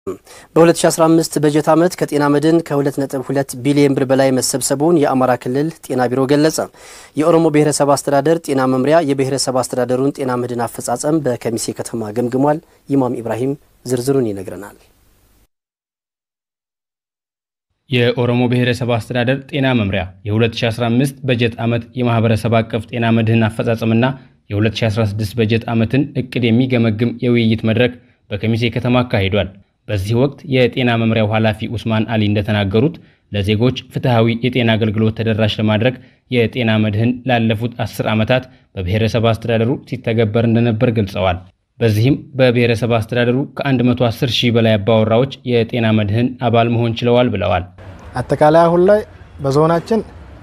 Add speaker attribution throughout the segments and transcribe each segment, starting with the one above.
Speaker 1: በ2015 በጀት ዓመት ከጤና መድን ከ2.2 ቢሊዮን ብር በላይ መሰብሰቡን የአማራ ክልል ጤና ቢሮ ገለጸ። የኦሮሞ ብሔረሰብ አስተዳደር ጤና መምሪያ የብሔረሰብ አስተዳደሩን ጤና መድን አፈጻጸም በከሚሴ ከተማ ገምግሟል። ኢማም ኢብራሂም ዝርዝሩን ይነግረናል።
Speaker 2: የኦሮሞ ብሔረሰብ አስተዳደር ጤና መምሪያ የ2015 በጀት ዓመት የማህበረሰብ አቀፍ ጤና መድህን አፈጻጸምና የ2016 በጀት ዓመትን እቅድ የሚገመግም የውይይት መድረክ በከሚሴ ከተማ አካሂዷል። በዚህ ወቅት የጤና መምሪያው ኃላፊ ኡስማን አሊ እንደተናገሩት ለዜጎች ፍትሐዊ የጤና አገልግሎት ተደራሽ ለማድረግ የጤና መድህን ላለፉት አስር ዓመታት በብሔረሰብ አስተዳደሩ ሲተገበር እንደነበር ገልጸዋል። በዚህም በብሔረሰብ አስተዳደሩ ከ110 ሺህ በላይ አባወራዎች የጤና መድህን አባል መሆን ችለዋል ብለዋል።
Speaker 3: አጠቃላይ አሁን ላይ በዞናችን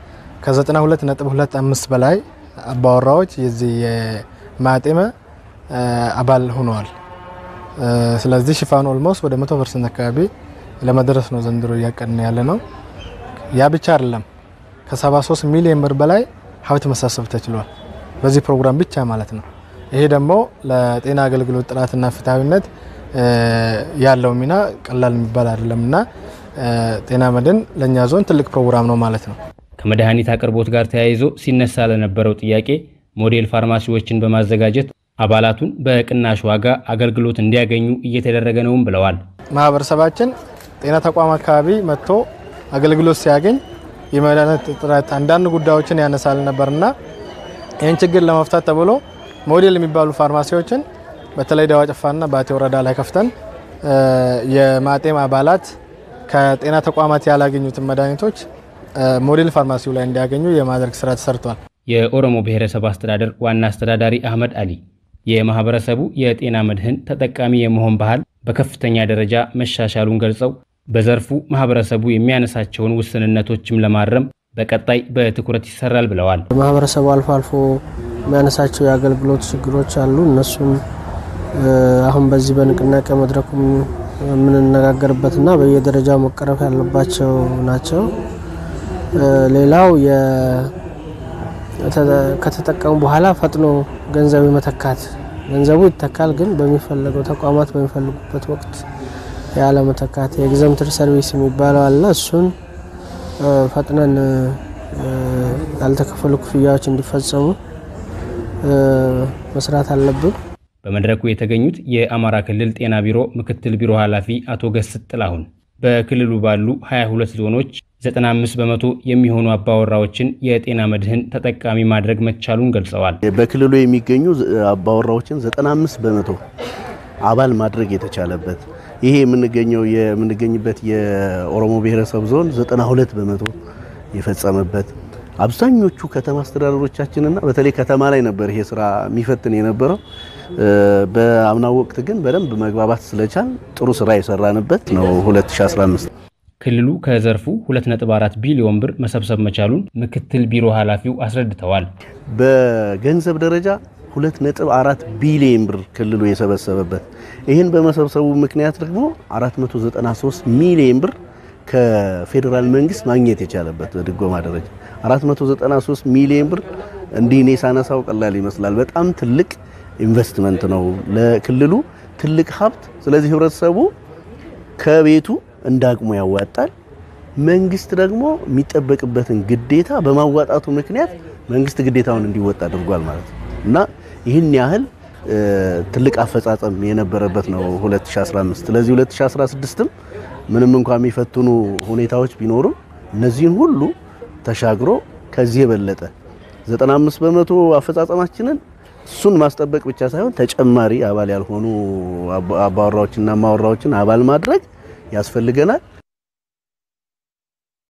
Speaker 3: ከ92.25 በላይ አባወራዎች የዚህ የማጤመ አባል ሆነዋል። ስለዚህ ሽፋን ኦልሞስት ወደ 100 ፐርሰንት አካባቢ ለመድረስ ነው ዘንድሮ እያቀድን ያለ ነው። ያ ብቻ አይደለም፣ ከ73 ሚሊዮን ብር በላይ ሀብት መሳሰብ ተችሏል በዚህ ፕሮግራም ብቻ ማለት ነው። ይሄ ደግሞ ለጤና አገልግሎት ጥራትና ፍትሐዊነት ያለው ሚና ቀላል የሚባል አይደለም እና ጤና መድን ለእኛ ዞን ትልቅ ፕሮግራም ነው ማለት ነው።
Speaker 2: ከመድኃኒት አቅርቦት ጋር ተያይዞ ሲነሳ ለነበረው ጥያቄ ሞዴል ፋርማሲዎችን በማዘጋጀት አባላቱን በቅናሽ ዋጋ አገልግሎት እንዲያገኙ እየተደረገ ነውም ብለዋል።
Speaker 3: ማህበረሰባችን ጤና ተቋም አካባቢ መጥቶ አገልግሎት ሲያገኝ የመድኃኒት እጥረት አንዳንድ ጉዳዮችን ያነሳል ነበርና ይህን ችግር ለመፍታት ተብሎ ሞዴል የሚባሉ ፋርማሲዎችን በተለይ ደዋ ጨፋና ባቴ ወረዳ ላይ ከፍተን የማጤም አባላት ከጤና ተቋማት ያላገኙትን መድኃኒቶች ሞዴል ፋርማሲው ላይ እንዲያገኙ የማድረግ ስራ ተሰርቷል።
Speaker 2: የኦሮሞ ብሔረሰብ አስተዳደር ዋና አስተዳዳሪ አህመድ አሊ የማህበረሰቡ የጤና መድህን ተጠቃሚ የመሆን ባህል በከፍተኛ ደረጃ መሻሻሉን ገልጸው በዘርፉ ማህበረሰቡ የሚያነሳቸውን ውስንነቶችም ለማረም በቀጣይ በትኩረት ይሰራል ብለዋል።
Speaker 4: ማህበረሰቡ አልፎ አልፎ የሚያነሳቸው የአገልግሎት ችግሮች አሉ። እነሱም አሁን በዚህ በንቅናቄ መድረኩም የምንነጋገርበትና በየደረጃው መቀረፍ ያለባቸው ናቸው። ሌላው ከተጠቀሙ በኋላ ፈጥኖ ገንዘብ መተካት፣ ገንዘቡ ይተካል፣ ግን በሚፈለገው ተቋማት በሚፈልጉበት ወቅት ያለ መተካት የኤግዘምትር ሰርቪስ የሚባለው አለ። እሱን ፈጥነን ያልተከፈሉ ክፍያዎች እንዲፈጸሙ መስራት አለብን።
Speaker 2: በመድረኩ የተገኙት የአማራ ክልል ጤና ቢሮ ምክትል ቢሮ ኃላፊ አቶ ገስጥ ጥላሁን በክልሉ ባሉ 22 ዞኖች 95 በመቶ የሚሆኑ አባወራዎችን የጤና መድህን ተጠቃሚ ማድረግ መቻሉን ገልጸዋል።
Speaker 5: በክልሉ የሚገኙ አባወራዎችን 95 በመቶ አባል ማድረግ የተቻለበት ይሄ የምንገኘው የምንገኝበት የኦሮሞ ብሔረሰብ ዞን 92 በመቶ የፈጸመበት አብዛኞቹ ከተማ አስተዳደሮቻችንና በተለይ ከተማ ላይ ነበር ይሄ ስራ የሚፈትን የነበረው። በአምናው ወቅት ግን በደንብ መግባባት ስለቻል ጥሩ ስራ የሰራንበት ነው 2015።
Speaker 2: ክልሉ ከዘርፉ 2.4 ቢሊዮን ብር መሰብሰብ መቻሉን ምክትል ቢሮ ኃላፊው አስረድተዋል።
Speaker 5: በገንዘብ ደረጃ 2.4 ቢሊዮን ብር ክልሉ የሰበሰበበት ይህን በመሰብሰቡ ምክንያት ደግሞ 493 ሚሊዮን ብር ከፌዴራል መንግስት ማግኘት የቻለበት በድጎማ ደረጃ 493 ሚሊዮን ብር እንዲህ እኔ ሳነሳው ቀላል ይመስላል። በጣም ትልቅ ኢንቨስትመንት ነው ለክልሉ ትልቅ ሀብት። ስለዚህ ህብረተሰቡ ከቤቱ እንዳቅሙ ያዋጣል። መንግስት ደግሞ የሚጠበቅበትን ግዴታ በማዋጣቱ ምክንያት መንግስት ግዴታውን እንዲወጣ አድርጓል ማለት ነው እና ይህን ያህል ትልቅ አፈጻጸም የነበረበት ነው 2015። ስለዚህ 2016ም ምንም እንኳን የሚፈትኑ ሁኔታዎች ቢኖሩም እነዚህን ሁሉ ተሻግሮ ከዚህ የበለጠ 95 በመቶ አፈጻጸማችንን እሱን ማስጠበቅ ብቻ ሳይሆን ተጨማሪ አባል ያልሆኑ አባወራዎችና ማወራዎችን አባል ማድረግ ያስፈልገናል።